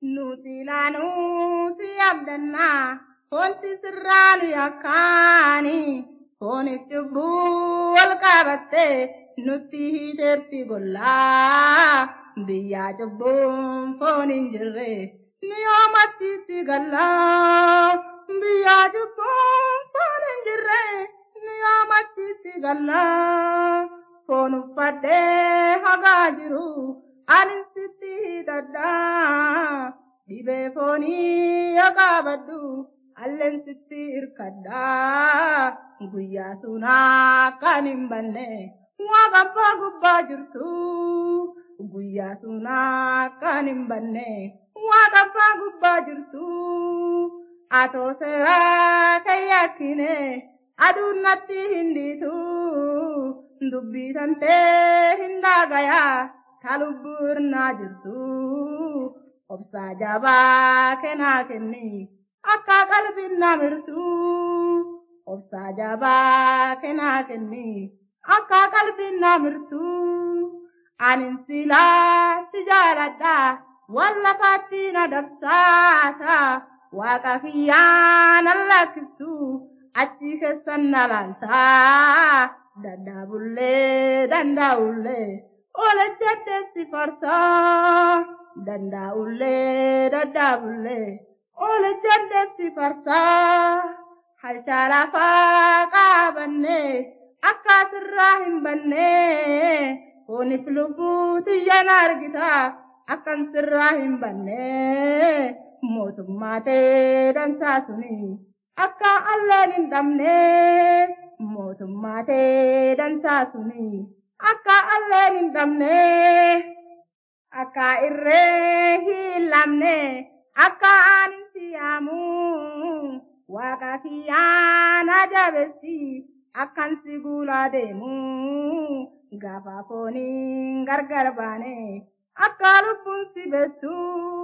nuti ilaanuu si abdannaa foonti sirraa nu yakkaani fooniif cubbuu wal qabattee nutti hiiteerti gollaa biyyaa cubbuun foon hin jirre ni yoomachiitti gallaa biyyaa cubbuun foon hin jirre ni yoomachiitti gallaa foon uffadhee hagaa jiru anin sitti hidhadhaa dhibee foonii yoo qaabadhu alleen sitti hirkadhaa guyyaa sunaa kan hin banne waaqa abbaa gubbaa jirtu guyyaa sunaa kan hin banne waaqa abbaa gubbaa jirtu atoo seeraa kan yakkine aduun natti hin dhiitu dubbii tantee hin daagayaa ta lubbuu irnaa jirtu obsaa jabaa kennaa kenni akka qalbiin namirtu obsaa jabaa kennaa kenni akka qalbiin namirtu anin silaa si jaaladha wallafaatti na dabsaata waaqa kiyyaan allakkiftu achi keessan na laaltaa dandaabullee dandaa'ullee oole jedheessi farsaa dandaa'ullee daddaabullee oole jedheessi farsaa halchaa lafaa qaabanne akka sirraa hin banne fooniif lubbuu xiyyan argita akkan sirraa hin banne mootummaa ta'ee dansaa suni akka alleen hin dhabne mootummaa ta'ee dansaa suni akka alleen hin dhabne akka irree hin lamne akka ani siyaamu waaqa kiyyaan ajabessi akkan si guulaa deemu gaafa fooniin gargar baane akka lubbuun si beessu